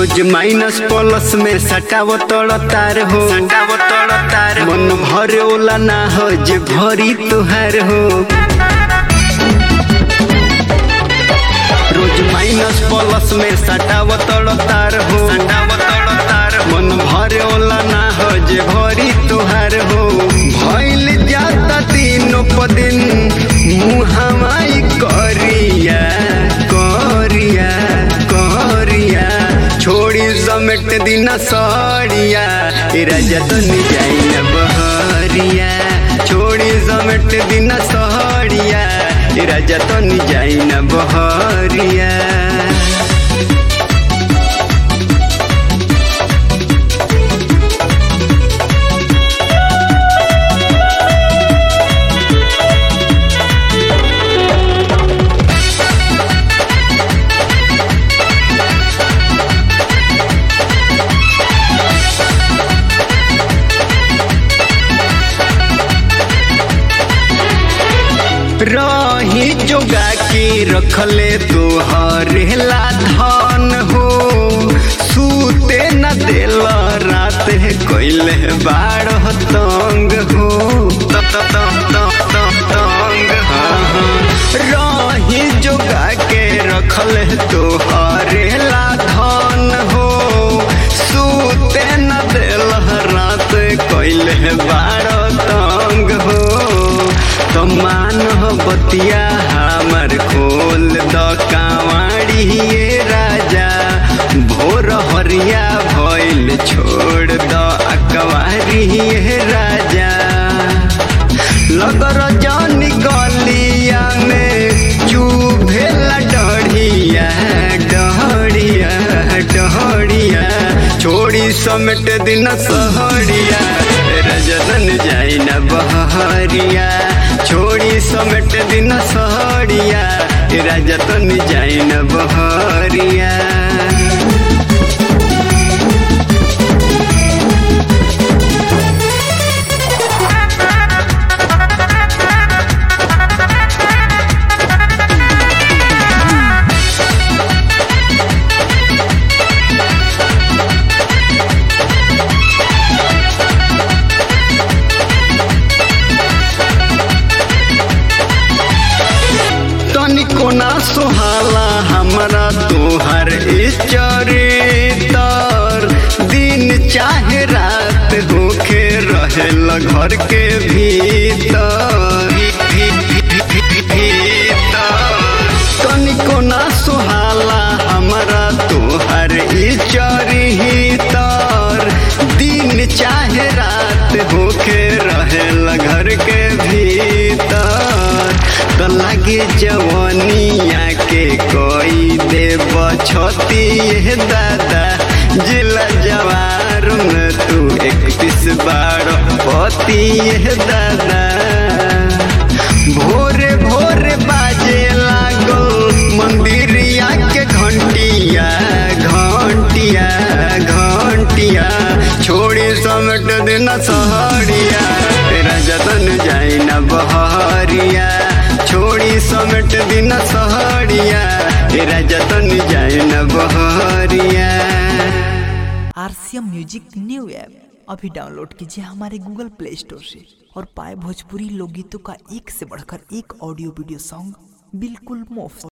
रोज minus plus में सटाव तड़ तार हो सटाव तड़ तार मन भरे ओला ना हो जे भरी तुहार हो रोज माइनस प्लस में सटाव तड़ तार हो सटाव तड़ तार मन भरे ओला ना हो जे भरी तुहार हो भइल जाता तीनों पदिन मुहामाई करिया करिया करिया छोड़ी समेट दिन सड़िया ए राजा तो जाई न बहरिया छोड़ी समेट दिन सड़िया ए राजा तो जाई न बहरिया रही जोगा के रखले तोहरे ला धन हो सूते न देल रात कैले बाड़ तंग हो त- त- त- त- त- तंग हाँ, हाँ। रही जोगा के रखले तोहरे ला धन हो सूते न देल रात कैले बाड़ तंग हो तो मान हो बतिया हमर खोल द कांवाड़ी ये राजा भोर हरिया भइल छोड़ द अकवारी ये राजा लगर जान गलिया में चुभेला डढ़िया डढ़िया डढ़िया छोड़ी समेट दिन सहरिया रजतन जाई न बहरिया छोड़ी समेट दिन सहरिया रजतन जाई न बहरिया तनिको ना सुहाला हमरा तोहर चरितर दिन चाहे रात होके रहेल घर के भीतर तनिको ना सुहाला हमरा तोहर चरितर दिन चाहे रात होके रहेल घर के भीतर तो लगे जवानिया के कोई देव छती ये दादा जिला जवार में तू एक पिस बार पति ये दादा भोरे भोरे बाजे लागो मंदिरिया के घंटिया घंटिया घंटिया छोड़ी समेट दिन सहरिया तेरा जतन जाई न बहरिया छोड़ी समेट दिन सहरिया तेरा जतन जाई न बहरिया आरसीएम म्यूजिक न्यू ऐप अभी डाउनलोड कीजिए हमारे गूगल प्ले स्टोर से और पाए भोजपुरी लोकगीतों का एक से बढ़कर एक ऑडियो वीडियो सॉन्ग बिल्कुल मुफ्त